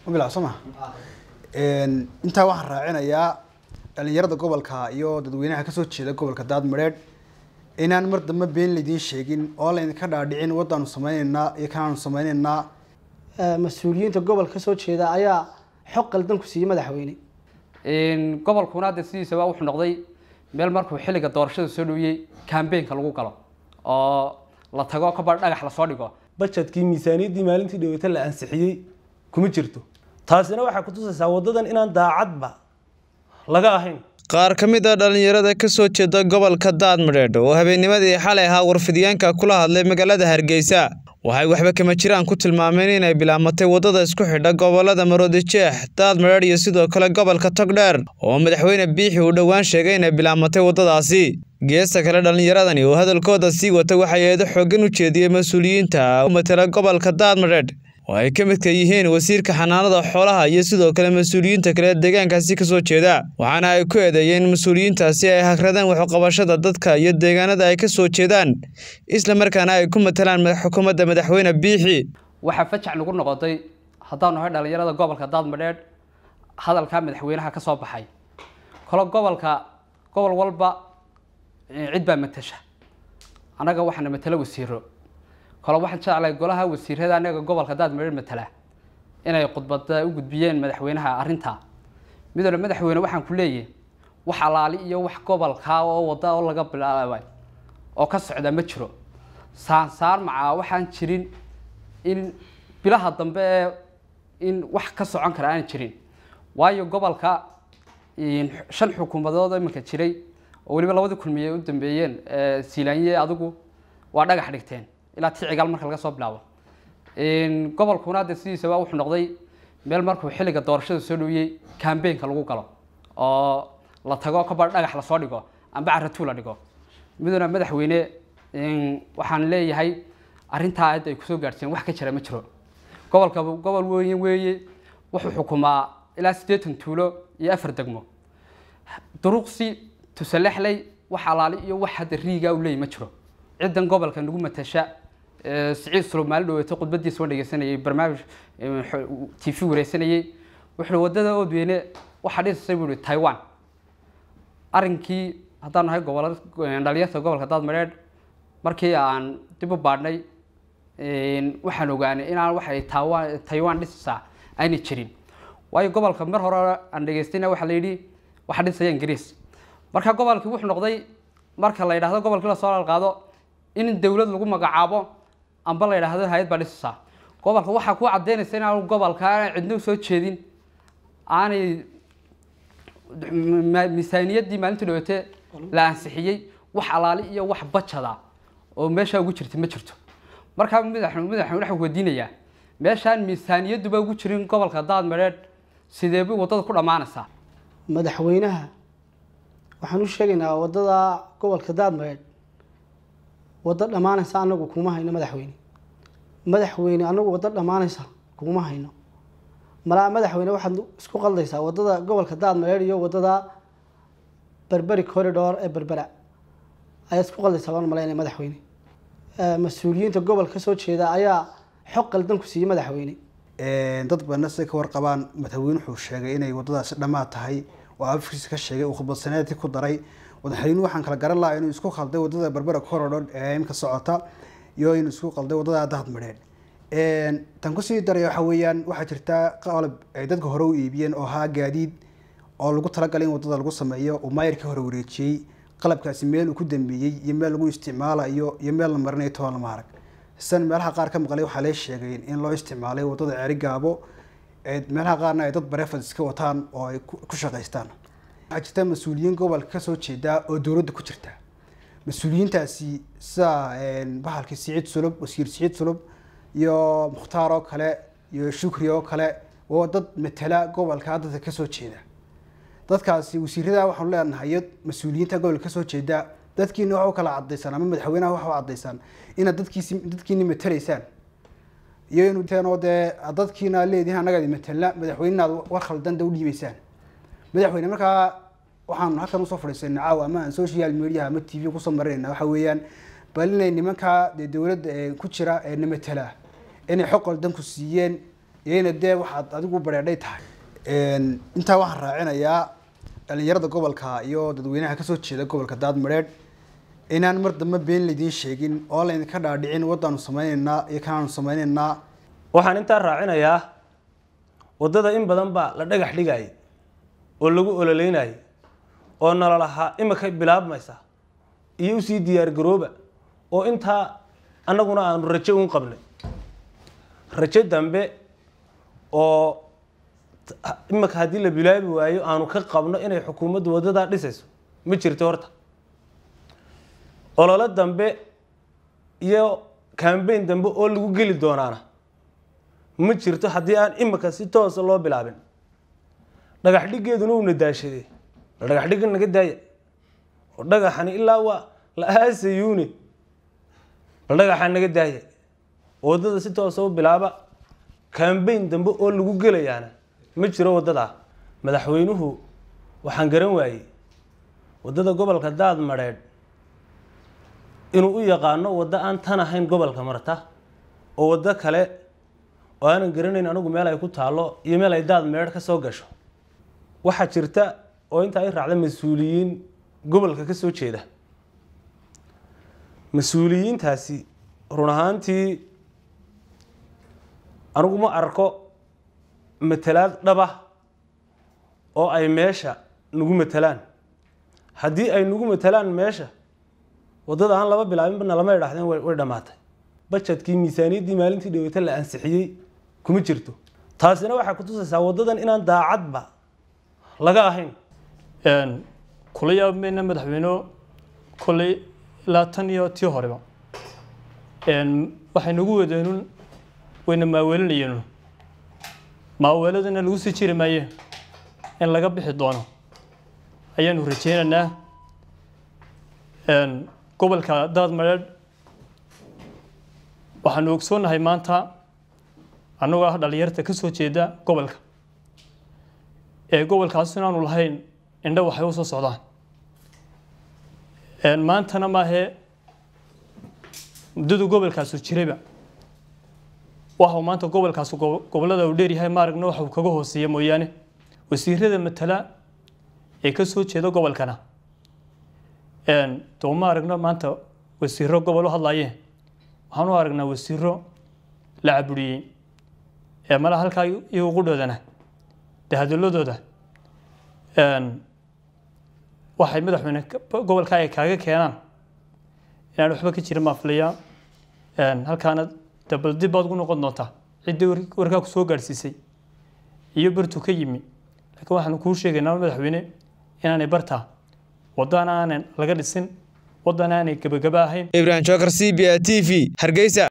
mabilac soo maha intaa waxaan raacinayaa dhalinyarada gobolka iyo dadweynaha kasoo jeeda gobolka daadmareedh inaan mar dambe been laydiin sheegin oo laydinka dhaadhicin wadaanu sameyneynaa iyo kanaanu sameyneynaa mas-uuliyiinta gobolka kasoo jeeda ayaa xog qaldan ku siiyey madaxweyne gobolkuna hadde sidiisaba wuxuu noqday meel markuu xilliga doorashada soo dhowiyey kambeynka lagu galo oo la tago kabar dhagax lasoo dhigo bajetkii miisaaniyaddii maalintii dhaweyta la ansixiyey kuma jirto taasina waxay kutusaysaa wadadan inaan daacadba laga ahayn qaar ka mid a dhallinyarada ka soo jeeda gobolka daadmadheedh oo habeennimadii xalay ahaa warfidyaanka kula hadlay magaalada hargeysa waxay waxba kama jiraan ku tilmaameen inay bilaamatay waddada isku xidha gobolada maroodijeex daadmadheedh iyo sidoo kale gobolka togdheer oo madaxweyne biixi uu dhowaan sheegay inay bilaamatay waddadaasi geesta kale dhallinyaradani oo hadalkooda sii wata waxay eedo xooggan u jeediyey mas-uuliyiinta u matala gobolka daadmadheedh oo ay ka midka yihiin wasiirka xanaanada xoolaha iyo sidoo kale mas-uuliyiinta kale deegaankaasi kasoo jeeda waxaana ay ku eedeeyeen mas-uuliyiintaasi ay hagradeen waxuqabashada dadka iyo deegaanada ay kasoo jeedaan isla markaana ay ku matalaan xukuumadda madaxweyne biixi waxaa fajac nagu noqotay haddaanu nahay dhalinyarada gobolka daadmadheedh hadalkaa madaxweynaha ka soo baxay kalo gobolka gobol walba cid baa matasha annaga waxaana matala wasiiro kale waxaan jeclahay golaha wasiirada anaga gobolka daadmadheedh matala inay khudbada u gudbiyeen madaxweynaha arrintaa midooda madaxweyne waxaan ku leeyahay wax alaali iyo wax gobolka oo wada oo laga bilaabay oo ka socda ma jiro saansaar macaa waxaan jirin in bilaha dambe ee in wax ka socon kara aan jirin waayo gobolka shan xukuumadood iminka jiray oo weliba labadii kulmiye u dambeeyeen siilaanye adigu waa dhagax dhigteen ilaa ticigaal marka laga soo bilaabo gobolkuna hadde sidiisaba wuxuu noqday meel markuu xilliga doorashada soo dhowiyey kambeynka lagu galo oo la tago kabar dhagax lasoo dhigo amba caratuu la dhigo miduna madaxweyne waxaan leeyahay arrintaa aad ay kusoo gaadhseen wax ka jira ma jiro gobolka gobol weyn weeye wuxuu xukumaa ilaa siddeetan tuulo iyo afar degmo duruqsi tusalexley wax alaali iyo wax hadda riiga u leeyahy ma jiro ciddan gobolka nagu matasha siciid sulub maalin dhaweeto khudbadiisa waan dhegeysanayay barnaamij t v wareysanayay wuxuu wadada oodweyne waxaa dhisasay buu ihi taiwan arrinkii haddaan nahay gobol dhalinyarta gobolka daadmadheedh markii aan dib u baadhnay waxaan ogaanay inaan waxay taiwan taiwan dhisaysaa aanay jirin waayo gobolka mar hore aan dhegeystayna waxaa la yidhi waxaa dhisaya ingiriis marka gobolkii wuxuu noqday marka la yidhahdo gobolkii lasoo lalqaado in dawlad lagu magacaabo amba la yidhaahdo hay-ad baa dhisaysaa gobolka waxaa ku cadaynaysa inaanu gobolka aanay cidna usoo jeedin aanay miisaaniyaddii maalintii dhawete la ansixiyey wax alaali iyo wax bajada oo meeshaa ugu jirta ma jirto markaa madax madaxweyne waxaan weydiinayaa meeshaan miisaaniyadduba ugu jirin gobolka daadmadheedh sidee bay waddada ku dhammaanaysaa madaxweynaha waxaan u sheegaynaa waddada gobolka daadmadheedh waddo dhammaanaysa anagu kuma hayno madaxweyne madaxweyne anagu waddo dhammaanaysa kuma hayno malaa madaxweyne waxaad isku qaldaysaa waddada gobolka daadmadheedh iyo waddada berberi corridor ee berbera ayaad isku qaldaysaa baan malaynaya madaxweyne mas-uuliyiinta gobolka kasoo jeeda ayaa xog qaldan ku siiyey madaxweyne dad badna siday ka warqabaan madaxweyne wuxuu sheegay inay waddadaasi dhammaad tahay oo afkiisa ka sheegay uu khudbadsaneedkii ku daray madaxweynuhu waxaan kala garan lahaa inuu isku qalday waddada berbera corridor ee imka socota iyo inuu isku qalday waddada daadmadheedh tan kusii daraya waxa weeyaan waxaa jirta qalab ay dadka hore u iibiyeen oo ahaa gaadiid oo lagu talagalay in waddada lagu sameeyo uu maayirkii hore wareejiyey qalabkaasi meel uu ku dambeeyey iyo meel lagu isticmaalayo iyo meel la marinayo toban lama arag sidan meelaha qaar ka maqlay waxaa lee sheegay in loo isticmaalay waddada ceeri gaabo meelaha qaarna ay dad bareefad iska wataan oo ay ku shaqaystaan waxaa jirta mas-uuliyiin gobolka kasoo jeeda oo dowladda ku jirta mas-uuliyiintaasi sida bahalkii siciid sulub wasiir siciid sulub iyo mukhtaar oo kale iyo shukri oo kale oo dad matala gobolka dadka kasoo jeeda dadkaasi wasiirada waxaanu leenahay mas-uuliyiinta gobolka kasoo jeeda dadkiina waxa u kala cadaysaan ama madaxweynaha waxa u cadaysaan inaad dadkiisi dadkiini matalaysaan iyo inu teenoo dee dadkiina leedihin annaga matalna madaxweynenaad war khaldan da u dhiibaysaan madaxweyne markaa waxaan halkan usoo fadhiisanay caawa ama aan social media ama t v kusoo marinayna waxa weeyaan bal inay nimankaa dee dowladda ku jira ee na matala inay xog qaldan ku siiyeen iyo ina dee waxaad adigu bareedhay tahay intaa waxaan raacinayaa dhalinyarada gobolka iyo dadweynaha kasoo jeeda gobolka daadmareedh inaan mar dambe been laydiin sheegin oo laydinka dhaadhicin waddaanu sameyneynaa iyo kanaanu sameyneynaa waxaan intaa raacinayaa waddada in badan baa la dhagax dhigayay oo lagu ololeynayay oo nololahaa imika bilaabmaysa iyo usii diyaargarooba oo intaa annaguna aanu rajo un qabnay rajo dambe oo imika haddii la bilaabi waayo aanu ka qabno inay xukuumaddu waddadaa dhisayso ma jirto horta ololo dambe iyo cambayn dambe oo lagu geli doonaana ma jirto haddii aan imika si toosa loo bilaabin dhagax dhiggeeduna uuna daashaday la dhagax dhigga naga daaya oo dhagaxani ilaa waa la aasayuune bal dhagaxa naga daaya waddada si toosa u bilaaba cambayn dambe oo lagu gelayaana ma jiro waddadaa madaxweynuhu waxaan garan waayey waddada gobolka daad madheedh inuu u yaqaano waddo aan tan ahayn gobolka marta oo waddo kale oo aanan garanayn anigu meel ay ku taallo iyo meel ay daad meedh ka soo gasho waxaa jirta oo intaa i raacda mas-uuliyiin gobolka ka soo jeeda mas-uuliyiintaasi run ahaantii anigu ma arko matalaad dhaba oo ay meesha nagu matalaan haddii ay nagu matalaan meesha waddada aan laba bilaabinbana lama idhaahdeen way dhammaatay bajetkii miisaaniyaddii maalintii dhaweyta la ansixiyey kuma jirto taasina waxay ku tusaysaa waddadan inaan daacadba laga ahayn kula yaabmayna madaxweyne kolley ilaa tan iyo tii horeba waxay nagu wadeenun wayna maaweelinayeen maaweeladana lagu sii jiri maaye in laga bixi doono ayaanu rajeynaynaa gobolka daadmareedh waxaanu ogsoonnahay maanta annagoo ah dhalinyarta ka soo jeeda gobolka ee gobolkaas inaanu lahayn indho waxay u soo socdaan maantana maahee muddadu gobolkaasu jirayba waxa uu maanta gobolkaas gobollada uu dheeryahay maaragna waxa uu kaga hooseeya mooyaane wasiirada matala ee ka soo jeeda gobolkana doo ma aragno maanta wasiiro gobol u hadlaayeen waxaan u aragnaa wasiiro la caburiyey ee mala halkaa iyagu qudhoodana dee hadaladooda waxay madaxweyne gobolka ay kaaga keenaan inaan waxba ka jirin baan filayaa halkaana de bal dib baad ugu noqon doontaa ciddii warkaa ku soo gaadhsiisay iyo bartu ka yimi laakiin waxaanu kuu sheegaynaa madaxweyne inaanay bartaa waddana aanan laga dhisin waddana aanay gebagaba ahayn ibrahim jookar c b a t v hargeysa